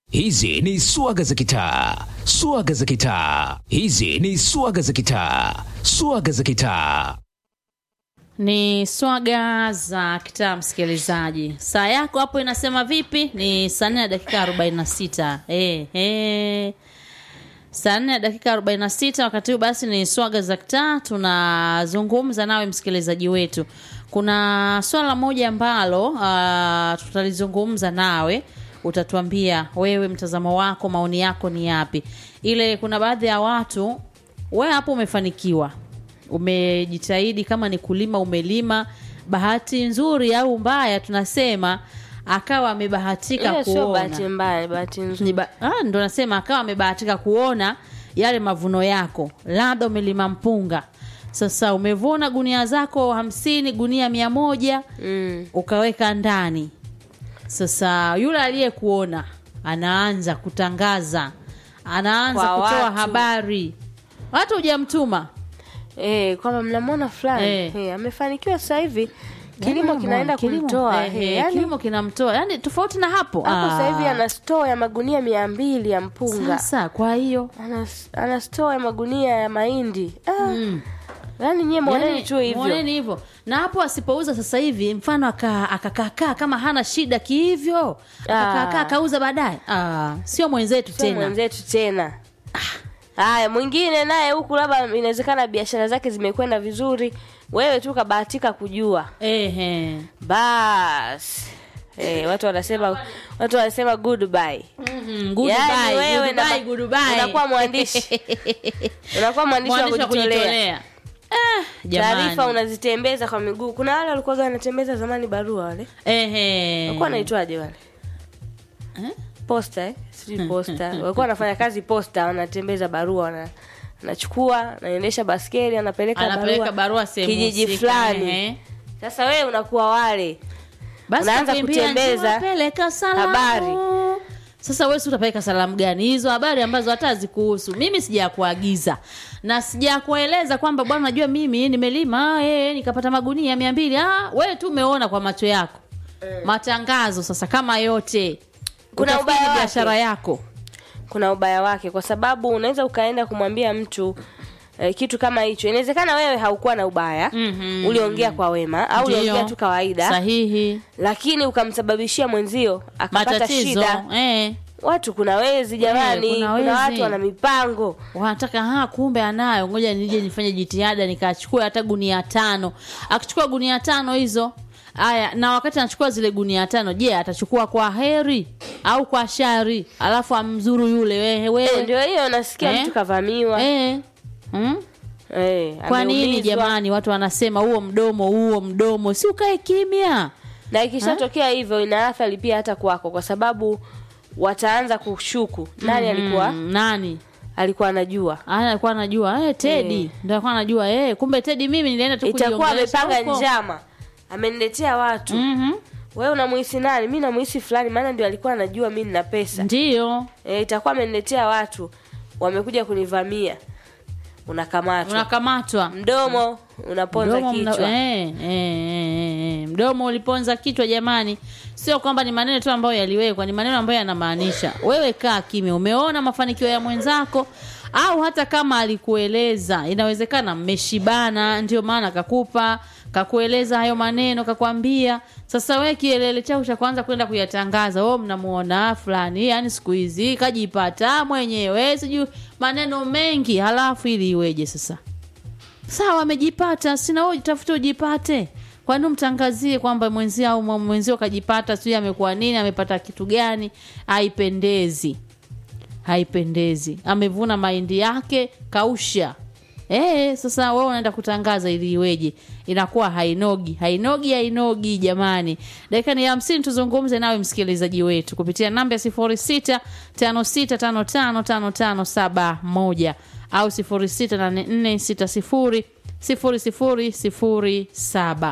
Hizi ni swaga za kitaa, swaga za kitaa. Hizi ni swaga za kitaa, swaga za kitaa. Ni swaga za kitaa, msikilizaji. Saa yako hapo inasema vipi? Ni saa nne na dakika arobaini na sita. Eh, eh. Saa nne na dakika arobaini na sita. Wakati huu basi ni swaga za kitaa, tunazungumza nawe msikilizaji wetu. Kuna swala moja ambalo uh, tutalizungumza nawe utatuambia wewe mtazamo wako maoni yako ni yapi ile kuna baadhi ya watu we hapo umefanikiwa umejitahidi kama ni kulima umelima bahati nzuri au mbaya tunasema akawa amebahatika Ile sio bahati kuona mbaya, ni bahati nzuri. ni ba- ah, ndo nasema akawa amebahatika kuona yale mavuno yako labda umelima mpunga sasa umevuna gunia zako hamsini gunia mia moja Mm. ukaweka ndani sasa yule aliyekuona anaanza kutangaza anaanza Kwa kutoa watu. habari watu hujamtuma Eh, kwamba mnamwona fulani Eh. eh, amefanikiwa sasa hivi kilimo Yaani, kinaenda kilimo, kumtoa eh, eh, eh, yani, kilimo kinamtoa yani tofauti na hapo hapo Ah. sasa hivi ana store ya magunia mia mbili ya mpunga sasa kwa hiyo ana, ana store ya magunia ya mahindi ah. yani nyie mwoneni Yani, tu hivyo mwoneni hivyo na hapo asipouza sasa hivi mfano aka- akakaakaa kama hana shida kihivyo akakaakaa Ah. akauza baadaye ah, sio mwenzetu sio tena mwenzetu tena haya mwingine naye huku labda inawezekana biashara zake zimekwenda vizuri wewe tu kabahatika kujua Ehe. bas eh, watu wanasema watu wanasema goodbye Mhm, goodbye, Yaani wewe na goodbye, ma- goodbye. unakuwa mwandishi. unakuwa mwandishi wa Mwandishi wa kujitolea kujitolea Ah, taarifa jamani. unazitembeza kwa miguu kuna wale walikuwa wanatembeza zamani barua wale Ehe. walikuwa wanaitwaje wale Eh? posta eh? sijui posta walikuwa wanafanya kazi posta wanatembeza barua wana anachukua anaendesha baskeli anapeleka anapeleka barua, barua sehemu kijiji husika, fulani ehe. sasa wewe unakuwa wale Basi Unaanza kukimbia, kutembeza njoo peleka salamu. habari. Sasa wewe si utapeleka salamu gani? Hizo habari ambazo hata hazikuhusu. Mimi sijakuagiza na sijakueleza kwamba bwana, najua mimi nimelima eh, nikapata magunia mia mbili. Ah, wewe tu umeona kwa macho yako matangazo. Sasa kama yote Kuna utafikiri ubaya wake. biashara yako kuna ubaya wake kwa sababu unaweza ukaenda kumwambia mtu eh, kitu kama hicho inawezekana wewe haukuwa na ubaya Mhm. uliongea kwa wema au Ndiyo. uliongea tu kawaida sahihi, lakini ukamsababishia mwenzio akapata matatizo shida eh. watu kuna wezi jamani kuna kuna, wezi. watu wana mipango wanataka ha kumbe anayo ngoja nije nifanye jitihada nikachukua hata gunia tano akichukua gunia tano hizo haya na wakati anachukua zile gunia tano je atachukua kwa heri au kwa shari alafu amzuru yule wewe Eh, wewe ndio hiyo nasikia Eh? mtu kavamiwa eh. hmm? eh, kwa nini ameumizwa. jamani watu wanasema huo mdomo huo mdomo si ukae kimya na ikishatokea hivyo ina athari pia hata kwako kwa sababu wataanza kushuku nani alikuwa Mm, nani alikuwa anajua Ana alikuwa anajua eh, Tedi Eh. ndio alikuwa anajua eh, kumbe Tedi mimi nilienda tu itakuwa kujiongelesha amepanga huko. njama ameniletea watu Mhm. wewe unamuhisi nani mi namuhisi fulani maana ndio alikuwa anajua mi nina pesa Ndiyo. e, itakuwa ameniletea watu wamekuja kunivamia unakamatwa unakamatwa mdomo unaponza mdomo, mna- kichwa eh, eh, eh, eh. mdomo uliponza kichwa jamani sio kwamba ni maneno tu ambayo yaliwekwa ni maneno ambayo yanamaanisha wewe kaa kimya umeona mafanikio ya mwenzako au hata kama alikueleza inawezekana mmeshibana ndio maana kakupa kakueleza hayo maneno kakwambia sasa we kielele chako cha kwanza kwenda kuyatangaza o mnamuona fulani yani siku hizi kajipata mwenyewe sijui maneno mengi halafu ili iweje sasa sawa amejipata sina wewe jitafute ujipate kwani umtangazie kwamba mwenzio au mwa- mwenzio kajipata sijui amekuwa nini amepata kitu gani haipendezi haipendezi amevuna mahindi yake kausha Eh, sasa wewe unaenda kutangaza ili iweje? Inakuwa hainogi, hainogi, hainogi jamani. Dakika ni hamsini tuzungumze nawe msikilizaji wetu kupitia namba ya sifuri sita tano sita tano tano tano tano saba moja au sifuri sita nane nne sita sifuri sifuri sifuri sifuri saba.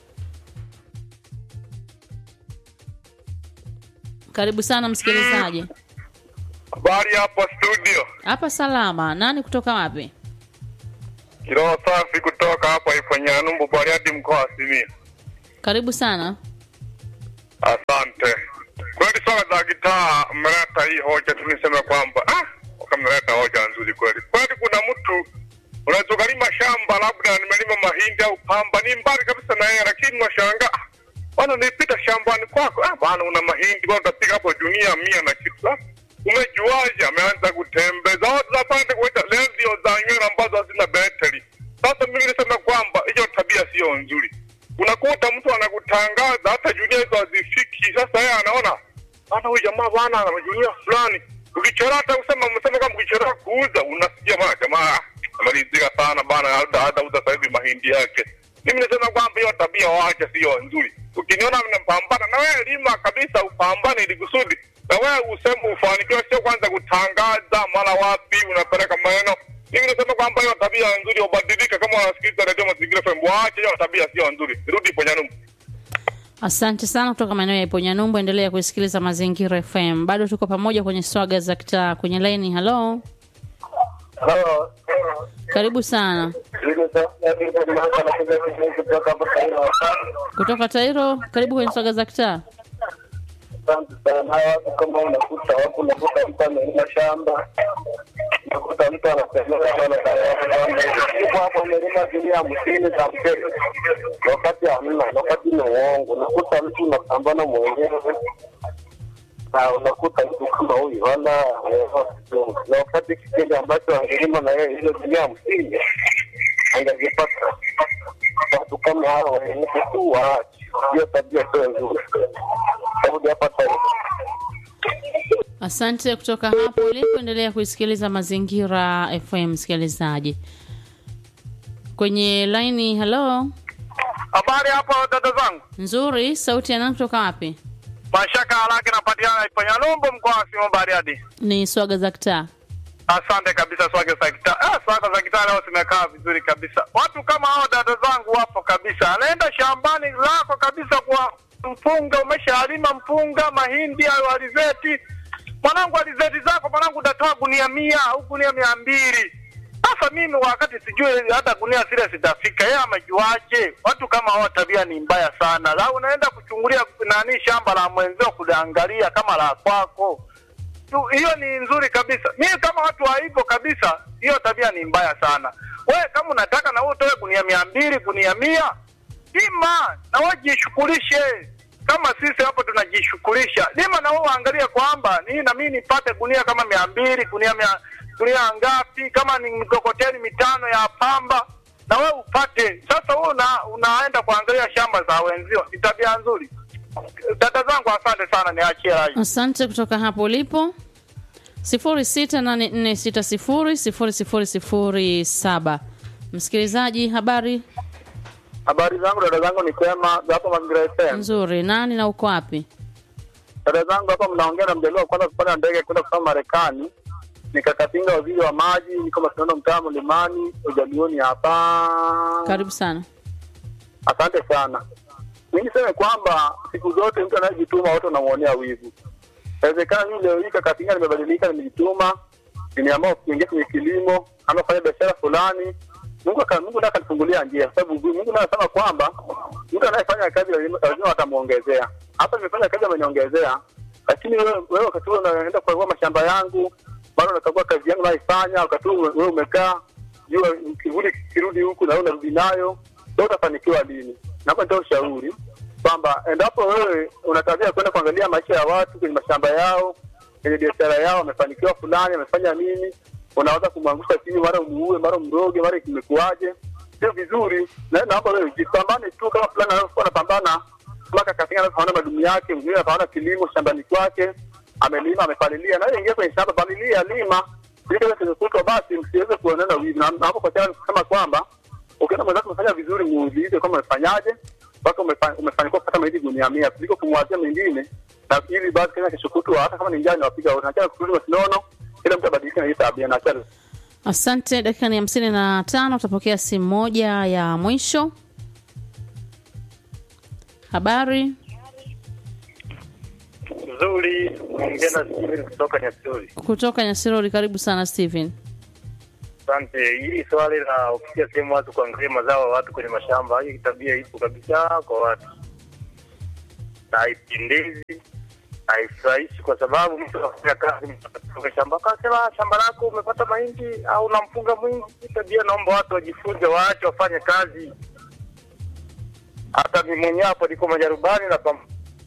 Karibu sana msikilizaji. Habari hapa studio, Hapa salama. Nani kutoka wapi? kiroho safi kutoka hapa Ifanyanumbu, Bariadi, mkoa wa Simiyu. Karibu sana. Asante. Kweli swala za gitaa mmeleta hii hoja tu niseme kwamba ah, kama mnaleta hoja nzuri kweli kweli. Kuna mtu unaweza ukalima shamba, labda nimelima mahindi au pamba, ni mbali kabisa na yeye, lakini unashangaa ah, bwana, nilipita shambani kwako, ah, bwana, una mahindi bwana, utapiga hapo dunia mia na kitu ah, umejuaje? Ameanza kutembeza watu zapande kuweka redio za nywele ambazo hazina betri. Sasa mimi nisema kwamba hiyo tabia sio nzuri. Unakuta mtu anakutangaza hata junia hizo hazifiki. Sasa yeye anaona bana, huyu jamaa bana ana majunia fulani. Ukichora hata kusema msema kama ukichora kuuza, unasikia bana, jamaa ameridhika sana bana, hata hata uza sasa hivi mahindi yake. Mimi nasema kwamba hiyo tabia waache, sio nzuri. Ukiniona mnapambana na wewe, lima kabisa, upambane ili kusudi na wewe useme ufanikiwe, sio kwanza kutangaza mara wapi unapeleka maneno. Mimi nasema kwamba hiyo tabia nzuri ubadilike. Kama wanasikiliza Radio Mazingira FM, waache hiyo tabia, sio nzuri. Rudi kwenye nyumba. Asante sana kutoka maeneo ya Iponyanyumbu. Endelea kusikiliza Mazingira FM, bado tuko pamoja kwenye swaga za kitaa. Kwenye laini, halo, Halo. karibu sana kutoka Tairo, karibu kwenye swaga za kitaa. Asante sana. Hawa watu kama unakuta wapo, unakuta mtu amelima shamba, unakuta mtu anasemea bwana, siku hapo umelima gunia hamsini za mchele, na wakati hamna, na wakati ni uongo. Unakuta mtu unapambana mwenyewe na unakuta mtu kama huyu wala na wakati kipindi ambacho angelima na yeye ile gunia hamsini angezipata. Watu kama hao wenye tu waache hiyo tabia, sio nzuri. Rudi hapa tena. Asante kutoka hapo ulipoendelea kuisikiliza Mazingira FM, msikilizaji kwenye laini. Halo, Habari hapo dada zangu, nzuri. Sauti ya nani kutoka wapi? mashaka haraka napatikana Ipanyalumbu, mkoa wa Simo Bariadi. Ni swaga za kitaa. Asante kabisa swage za kitaa. Ah, swage za kitaa leo zimekaa vizuri kabisa. Watu kama hao dada zangu wapo kabisa. Anaenda shambani lako kabisa kwa mpunga, umeshalima mpunga, mahindi au alizeti. Mwanangu, alizeti zako mwanangu, utatoa gunia mia au gunia mia mbili. Sasa mimi wakati sijui hata gunia zile zitafika, yeye amejuaje? Watu kama hao tabia ni mbaya sana. La, unaenda kuchungulia nani shamba la mwenzio kuliangalia kama la kwako tu, hiyo ni nzuri kabisa. Mimi kama watu wa hivyo kabisa, hiyo tabia ni mbaya sana. Wewe kama unataka na wewe utoe gunia mia mbili gunia mia lima na wewe jishughulishe kama sisi hapo tunajishughulisha. Lima na wewe uangalie kwamba nii na mimi nipate gunia kama mia mbili gunia mia gunia ngapi, kama ni mkokoteni mitano ya pamba na wewe upate. Sasa wewe una, unaenda kuangalia shamba za wenzio, ni tabia nzuri. Dada zangu, asante sana, niachie rai. Asante kutoka hapo ulipo. 0684600007. Msikilizaji, habari Habari zangu dada zangu ni kwema hapo Mazingira FM. nzuri. Nani na uko wapi? Dada zangu hapa mnaongea na mjaliwa wa kwanza kupanda ndege kwenda kusoma Marekani. Nikakapinga waziri wa maji, niko Masinono mtaa Mlimani, ujalioni hapa. Karibu sana. Asante sana. Mi niseme kwamba siku zote mtu anayejituma wote wanamuonea wivu. Inawezekana mimi leo hii Kakatinga nimebadilika, nimejituma, nimeamua kuingia kwenye kilimo ama kufanya biashara fulani. Mungu aka Mungu ndiye akanifungulia njia, kwa sababu Mungu ndiye anasema kwamba mtu anayefanya kazi lazima lazima atamuongezea. Hapa nimefanya kazi ameniongezea, lakini wewe wewe wakati huo unaenda kukagua mashamba yangu, bado unakagua kazi yangu naifanya, wakati huo wewe umekaa jua kivuli kirudi huku na wewe unarudi nayo, ndio utafanikiwa lini? Naomba nitoa ushauri kwamba endapo wewe una tabia ya kwenda kuangalia maisha ya watu kwenye mashamba yao, kwenye biashara yao, wamefanikiwa fulani, amefanya nini, unaweza kumwangusha chini, mara umuue, mara mroge, mara kimekuaje, sio vizuri. Na naomba wewe jipambane tu kama fulani anavyokuwa anapambana mpaka katika anapoona madumu yake, mwingine anapoona kilimo shambani kwake, amelima, amepalilia, na wewe ingia kwenye shamba, palilia, lima ili kama kimekutwa, basi msiweze kuonana wivu. Na na hapo kwa tayari kusema kwamba ukiona mwenzako umefanya vizuri, muulize kama umefanyaje mpaka umefa- umefanikiwa kupata mahindi gunia mia kuliko kumwazia mengine, na ili basi kama kesho kutwa, hata kama ni njaa inawapiga wote, nachana kurudi masinono, kila mtu abadilike na hii tabia, nachana Asante. Dakika ni hamsini na tano. Utapokea simu moja ya mwisho. Habari nzuri. Ongea na Steven kutoka Nyasuri. kutoka Nyasirori. Karibu sana Steven. Asante. Hili swali la ukitia sehemu watu kuangalia mazao ya watu kwenye mashamba, hii tabia ipo kabisa kwa watu na haipendezi, haifurahishi kwa sababu mtu anafanya kazi kutoka shamba akasema shamba lako umepata mahindi au na mpunga mwingi. Hii Tabia naomba watu wajifunze, waache wafanye kazi. Hata mimi mwenyewe hapo niko majarubani na pam-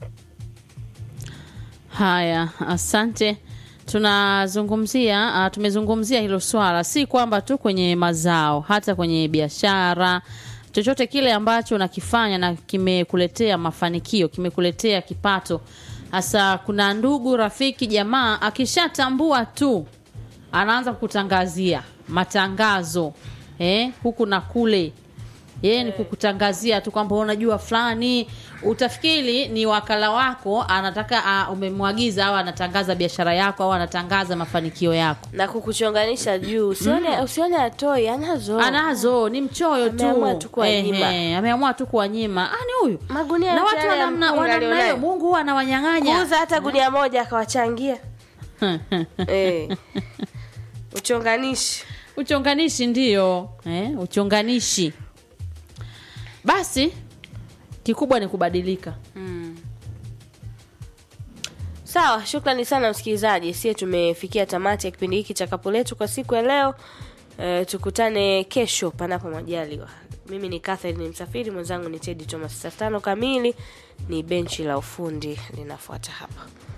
Haya, asante. Tunazungumzia uh, tumezungumzia hilo swala, si kwamba tu kwenye mazao, hata kwenye biashara, chochote kile ambacho unakifanya na kimekuletea mafanikio, kimekuletea kipato. Hasa kuna ndugu, rafiki, jamaa akishatambua tu anaanza kukutangazia matangazo eh, huku na kule yeye ni kukutangazia tu kwamba unajua fulani utafikiri ni wakala wako anataka uh, umemwagiza au anatangaza biashara yako au anatangaza mafanikio yako na kukuchonganisha juu usione usione atoi anazo anazo ni mchoyo tu Ameamua tu kuwanyima. Ehe, ameamua tu kuwanyima ah, ni huyu Magunia na yote watu yale ya wanamna mpunga wanamna alionayo. hiyo mungu huwa anawanyang'anya kuuza hata gunia moja akawachangia eh. uchonganishi uchonganishi ndio eh, uchonganishi basi kikubwa ni kubadilika sawa shukrani sana msikilizaji sie tumefikia tamati ya kipindi hiki cha kapu letu kwa siku ya leo e, tukutane kesho panapo majaliwa mimi ni Catherine ni msafiri mwenzangu ni tedi thomas saa tano kamili ni benchi la ufundi linafuata hapa